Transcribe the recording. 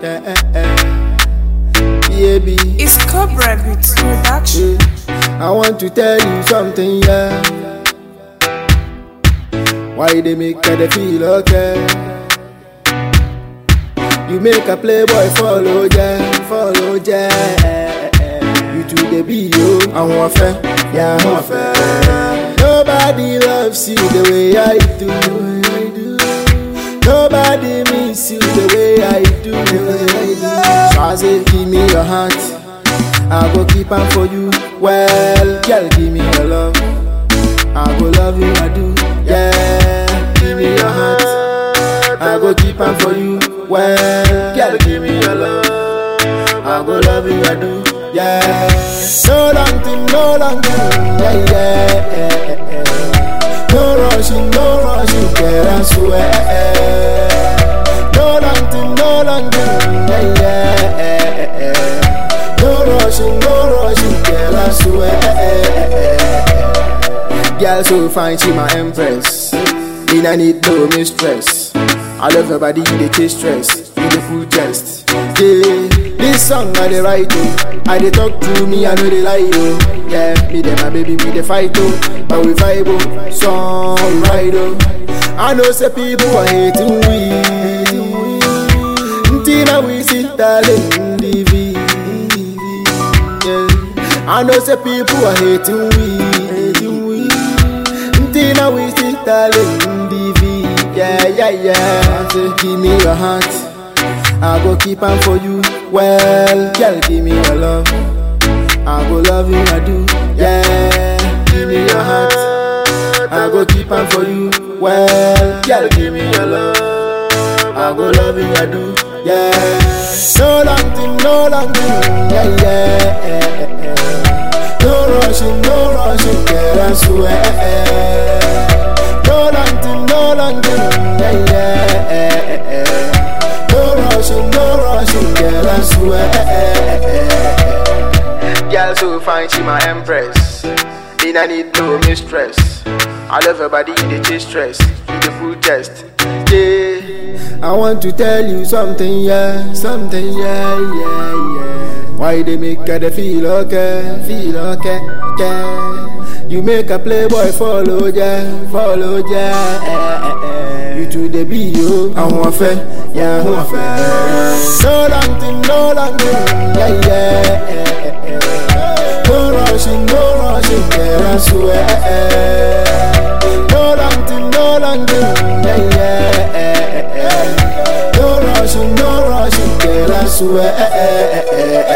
yeah, yeah. Baby, It's Cobra Beats Production. I want to tell you something, yeah. Why they make her they feel okay? You make a playboy follow, yeah, follow, yeah. You to the be you, I want fair, yeah, I want fair. Nobody loves you the way I do. Nobody miss you the way I do. So I say, give me your heart. I go keep on for you. Well, girl, give me your love. I go love you, I do. Yeah, give me your heart. I go keep on for you. Well, girl, give me your love. I go love you, I do. Yeah, no long thing, no long thing. Yeah, yeah, yeah, yeah. No rushing, no rushing, girl, I swear. No long thing, no long thing. Yeah, yeah, yeah. No rushing, no rushing, girl, I swear. Girl so fine, she my empress. Me I need no mistress. I love her body, you dey chase stress. You dey full chest. Yeah, this song I dey write oh. I dey talk to me, I know they lie oh. Yeah, me dem my baby, we dey fight oh. But we vibe oh, song we ride oh. I know say people are hating we. Until we see darling DV. Yeah. I know say people are hating we. Hating we. Until now we see darling DV. Yeah, yeah, yeah. Say, give me your heart. I go keep on for you. Well, girl, give me your love. I go love you, I do. Yeah, give me your heart. I go keep on for you. Well, girl, give me your love. I go love you, I do. Yeah, no long thing, no long thing. Yeah, yeah, yeah, yeah. No rushing, no rushing, girl, I swear. No long thing, no long thing. Yeah, yeah, yeah. No rushing, no rushing, girl, I swear. Girl so fine, she my empress. Me I need no mistress. I love her body, you dey chase stress. You dey full chest. Yeah. I want to tell you something, yeah, something, yeah, yeah, yeah. Why they make her they feel okay, feel okay, yeah. You make a playboy follow, yeah, follow, yeah. eh, eh, eh. You to the be you, I want fair, yeah, I want fair. No long thing, no long thing, yeah, yeah. eh, eh, eh. No rushing, no rushing, yeah, I swear. No long thing, no long thing, yeah, yeah. eh, eh, eh. No rushing, no rushing, girl, I swear.